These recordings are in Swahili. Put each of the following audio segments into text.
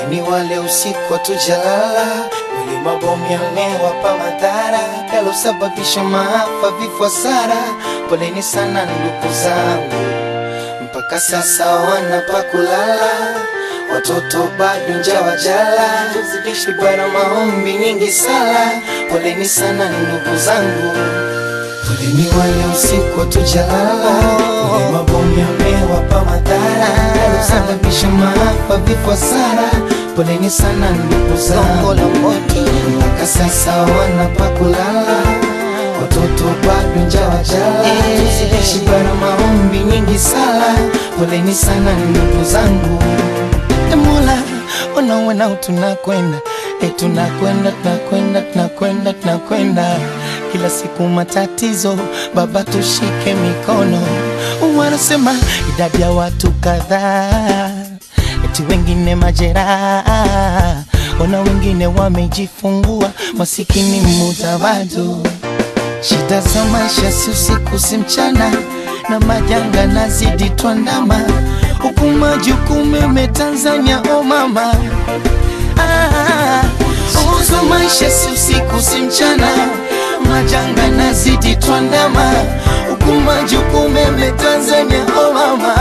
Poleni wale usiku hatujalala, wale mabomu yamewapa madhara yalosababisha maafa, vifo, hasara. Poleni sana ndugu zangu, mpaka sasa wana pa kulala, watoto bado njaa wajala, tuzidishi bara maombi nyingi sala. Poleni sana ndugu zangu, poleni wale usiku hatujalala, wale mabomu yamewapa madhara yalosababisha maafa, vifo, hasara. Poleni sana ndugu zangu, mpaka sasa wana pa kulala, watoto bado njaa wajala, tuzidishi bara maombi nyingi sala. Poleni sana ndugu zangu. E Mola, unaona tunakwenda e, tunakwenda tunakwenda tunakwenda tunakwenda kila siku matatizo, Baba tushike mikono. Wanasema idadi ya watu kadhaa, eti wengine majeraha, ona wengine wamejifungua, masikini mudawadu Shida za maisha si usiku si mchana, na majanga nazidi twandama, huku majukumu yame Tanzania, o mama ah, uzo maisha si usiku si mchana, majanga nazidi twandama, huku majukumu yame Tanzania, o mama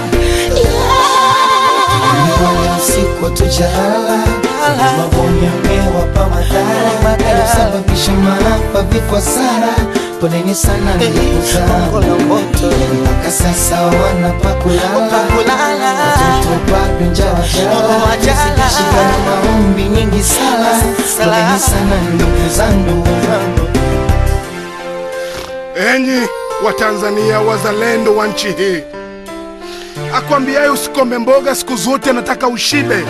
yeah. usiku hatujalala, mabomu yamewapa madhara yalosababisha maafa, vifo, hasara. Poleni sana ndugu zangu, mpaka sasa wana pa kulala, watoto bado njaa wajala, tuzidishi bara maombi nyingi sala. Poleni sana ndugu zangu. Enyi Watanzania wazalendo wa nchi hii, akwambiaye usikome mboga siku zote anataka ushibe.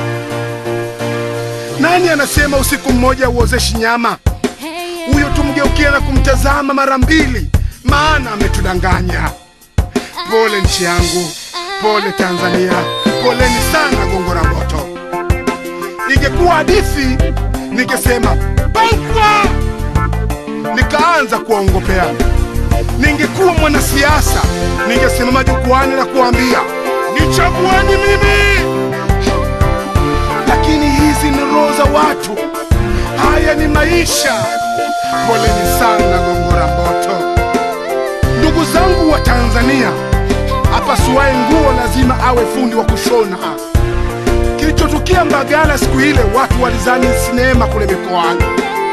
Nani anasema usiku mmoja uozeshi nyama? Huyo tumgeukia na kumtazama mara mbili, maana ametudanganya. Pole nchi yangu, pole Tanzania, poleni sana Gongo la Mboto. Ingekuwa hadithi ningesema baifa, nikaanza kuwaongopea. Ningekuwa mwanasiasa ningesimama jukwani na kuambia nichagueni mimi, lakini hizi ni roho za watu, haya ni maisha. Poleni sana Gongo la Mboto. Ndugu zangu wa Tanzania, apasuaye nguo lazima awe fundi wa kushona. Kilichotukia Mbagala siku ile, watu walizani sinema kule mikoani,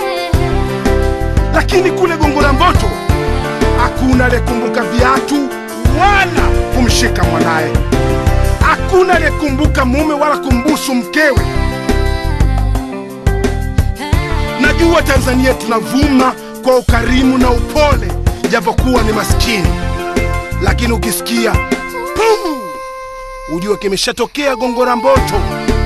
lakini kule Gongo la Mboto hakuna aliyekumbuka viatu wala kumshika mwanaye, hakuna aliyekumbuka mume wala kumbusu mkewe. Najua Tanzania tunavuma kwa ukarimu na upole, japokuwa ni maskini, lakini ukisikia pum, ujue kimeshatokea Gongo la Mboto.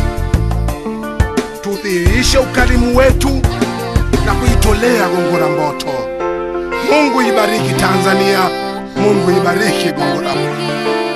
Tudhihirishe ukarimu wetu na kuitolea Gongo la Mboto. Mungu ibariki Tanzania, Mungu ibariki Gongo la Mboto.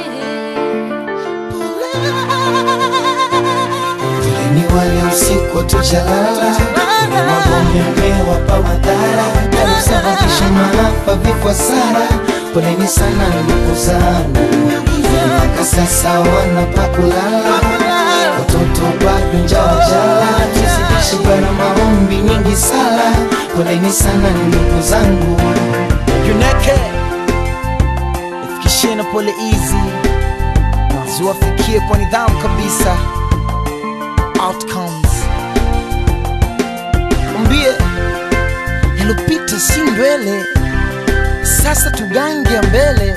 Poleni wale usiku hatujalala, mabomu yamewapa madhara yalosababisha maafa, vifo, hasara. Poleni sana ndugu zangu, mpaka sasa wana pa kulala, watoto bado njaa wajala, tuzidishi bara maombi nyingi sala. Poleni sana ndugu zangu. Juneke ifikishie na pole hizi ziwafikie kwa nidhamu kabisa. Outcomes mwambie yalopita si ndwele, sasa tugange ya mbele.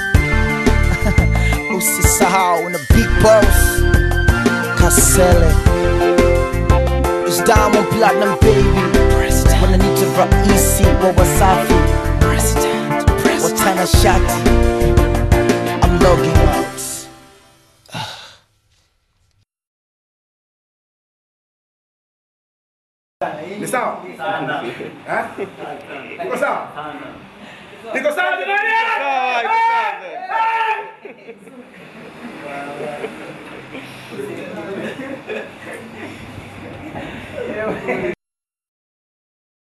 Usisahau na big boss Kasele is Diamond Platinum baby, wananiita raisi wa Wasafi watana shati. I'm logging out. Ni sawa? Eh? Niko sawa? Niko sawa jamani?